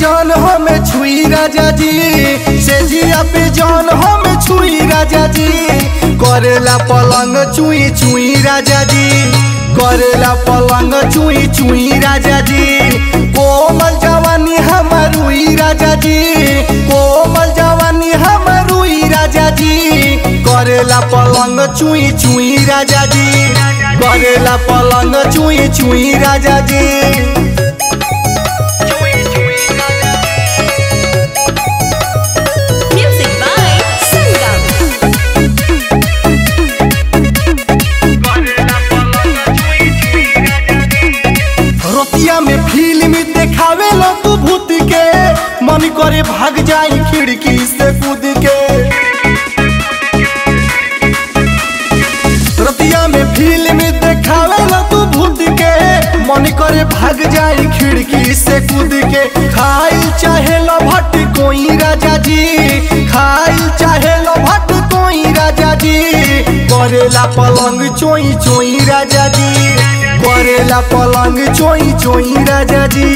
जान हमें छुई राजा जी से जिया पे जान हमें छुई राजा जी करेला पलंग चुई चुई राजा जी करेला पलंग चुई चुई राजा जी कोमल जवानी हमर रुई राजा जी कोमल जवानी हमर रुई राजा जी करेला पलंग चुई चुई राजा जी करेला पलंग चुई चुई राजा जी Music by Sangam. रतिया में फिल्म देखावे लो तू भूत के मन करे भाग जाई खिड़की से कूद के रतिया में फिल्म देखावे लो तू भूत के मन करे भाग जाई खिड़की से कूद के खाइल चाहे लो भट कोई राजा जी खाइल चाहे लो भट कोई राजा जी करेला पलंग चोई चोई राजा जी करेला पलंग चोई चोई राजा जी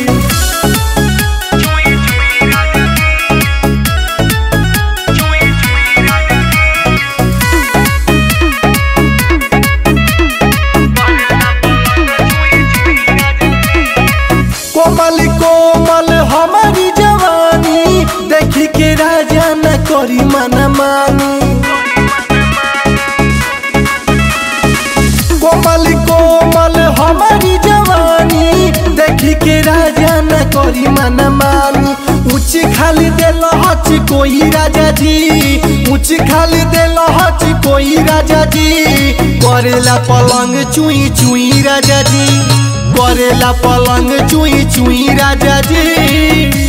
कोमल कोमल हमारी जवानी देखी के राजा न करी मन मानी कोमल कोमल हमारी जवानी देखी के राजा न करी मन मानी ऊंच खाली दिल हच कोई राजा जी ऊंच खाली दिल हच कोई राजा जी करेला पलंग चुई चुई राजा जी करेला पलंग चुई चुई राजा जी